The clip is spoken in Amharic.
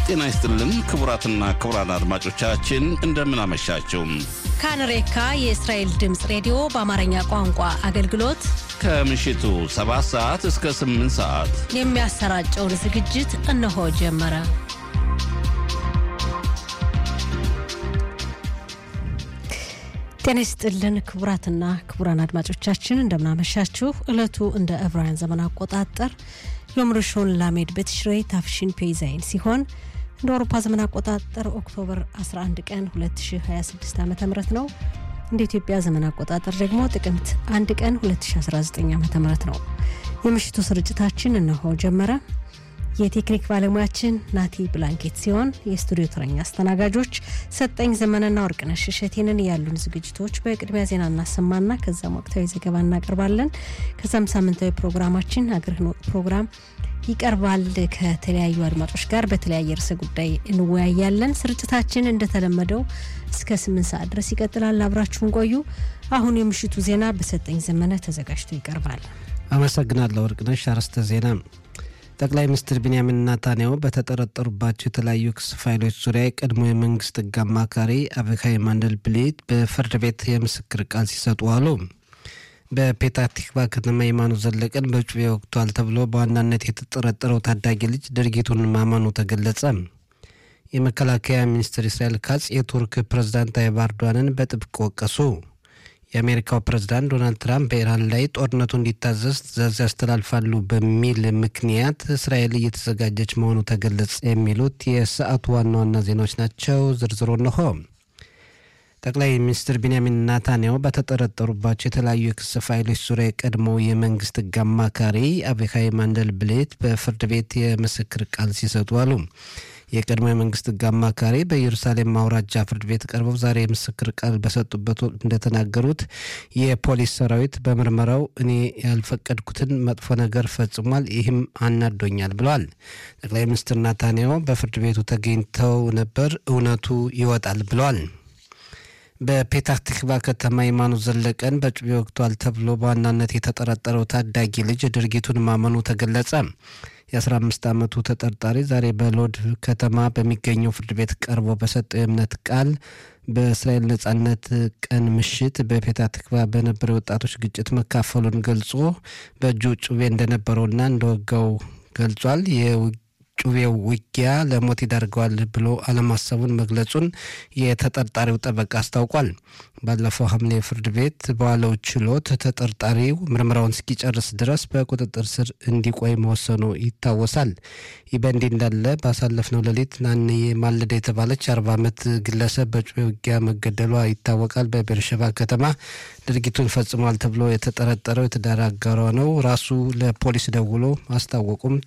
ጤና ይስጥልን ክቡራትና ክቡራን አድማጮቻችን እንደምን አመሻችሁ። ካንሬካ የእስራኤል ድምፅ ሬዲዮ በአማርኛ ቋንቋ አገልግሎት ከምሽቱ 7 ሰዓት እስከ 8 ሰዓት የሚያሰራጨውን ዝግጅት እነሆ ጀመረ። ጤና ይስጥልን ክቡራትና ክቡራን አድማጮቻችን እንደምናመሻችሁ። ዕለቱ እንደ ዕብራውያን ዘመን አቆጣጠር ዮምርሾን ላሜድ በትሽሬ ታፍሺን ፔይዛይን ሲሆን እንደ አውሮፓ ዘመን አቆጣጠር ኦክቶበር 11 ቀን 2026 ዓ ም ነው። እንደ ኢትዮጵያ ዘመን አቆጣጠር ደግሞ ጥቅምት 1 ቀን 2019 ዓ ም ነው። የምሽቱ ስርጭታችን እነሆ ጀመረ። የቴክኒክ ባለሙያችን ናቲ ብላንኬት ሲሆን የስቱዲዮ ተረኛ አስተናጋጆች ሰጠኝ ዘመንና ወርቅነሽ እሸቴንን ያሉን ዝግጅቶች በቅድሚያ ዜና እናሰማና ከዛም ወቅታዊ ዘገባ እናቀርባለን። ከዛም ሳምንታዊ ፕሮግራማችን አገርህን ወቅ ፕሮግራም ይቀርባል። ከተለያዩ አድማጮች ጋር በተለያየ ርዕሰ ጉዳይ እንወያያለን። ስርጭታችን እንደተለመደው እስከ ስምንት ሰዓት ድረስ ይቀጥላል። አብራችሁን ቆዩ። አሁን የምሽቱ ዜና በሰጠኝ ዘመነ ተዘጋጅቶ ይቀርባል። አመሰግናለሁ ወርቅነሽ። አርዕስተ ዜና ጠቅላይ ሚኒስትር ቢንያሚን ናታንያሁ በተጠረጠሩባቸው የተለያዩ ክስ ፋይሎች ዙሪያ የቀድሞ የመንግስት ሕግ አማካሪ አቪካይ ማንደልብሊት በፍርድ ቤት የምስክር ቃል ሲሰጡ አሉ። በፔታህ ቲክቫ ከተማ የማኑ ዘለቀን በጩቤ ወቅቷል ተብሎ በዋናነት የተጠረጠረው ታዳጊ ልጅ ድርጊቱን ማመኑ ተገለጸ። የመከላከያ ሚኒስትር እስራኤል ካጽ የቱርክ ፕሬዝዳንት ታይብ ኤርዶዋንን በጥብቅ ወቀሱ። የአሜሪካው ፕሬዝዳንት ዶናልድ ትራምፕ በኢራን ላይ ጦርነቱ እንዲታዘዝ ትዕዛዝ ያስተላልፋሉ በሚል ምክንያት እስራኤል እየተዘጋጀች መሆኑ ተገለጸ። የሚሉት የሰዓቱ ዋና ዋና ዜናዎች ናቸው። ዝርዝሩ እንሆ። ጠቅላይ ሚኒስትር ቢንያሚን ናታንያሁ በተጠረጠሩባቸው የተለያዩ የክስ ፋይሎች ዙሪያ የቀድሞው የመንግስት ሕግ አማካሪ አቪካይ ማንደልብሌት በፍርድ ቤት የምስክር ቃል ሲሰጡ አሉ። የቀድሞ የመንግስት ሕግ አማካሪ በኢየሩሳሌም አውራጃ ፍርድ ቤት ቀርበው ዛሬ የምስክር ቃል በሰጡበት ወቅት እንደተናገሩት የፖሊስ ሰራዊት በምርመራው እኔ ያልፈቀድኩትን መጥፎ ነገር ፈጽሟል፣ ይህም አናዶኛል ብለዋል። ጠቅላይ ሚኒስትር ናታንያሁ በፍርድ ቤቱ ተገኝተው ነበር፣ እውነቱ ይወጣል ብለዋል። በፔታህ ቲክቫ ከተማ የማኑ ዘለቀን በጩቤ ወቅቷል ተብሎ በዋናነት የተጠረጠረው ታዳጊ ልጅ ድርጊቱን ማመኑ ተገለጸ። የ15 ዓመቱ ተጠርጣሪ ዛሬ በሎድ ከተማ በሚገኘው ፍርድ ቤት ቀርቦ በሰጠው የእምነት ቃል በእስራኤል ነጻነት ቀን ምሽት በፔታህ ቲክቫ በነበረ ወጣቶች ግጭት መካፈሉን ገልጾ በእጁ ጩቤ እንደነበረውና እንደወጋው ገልጿል። ጩቤው ውጊያ ለሞት ይዳርገዋል ብሎ አለማሰቡን መግለጹን የተጠርጣሪው ጠበቃ አስታውቋል። ባለፈው ሐምሌ ፍርድ ቤት በዋለው ችሎት ተጠርጣሪው ምርመራውን እስኪጨርስ ድረስ በቁጥጥር ስር እንዲቆይ መወሰኑ ይታወሳል። ይህ በእንዲህ እንዳለ ባሳለፍነው ሌሊት ናንዬ ማለዳ የተባለች አርባ ዓመት ግለሰብ በጩቤ ውጊያ መገደሏ ይታወቃል። በቤርሸባ ከተማ ድርጊቱን ፈጽሟል ተብሎ የተጠረጠረው የትዳር አጋሯ ነው። ራሱ ለፖሊስ ደውሎ ማስታወቁም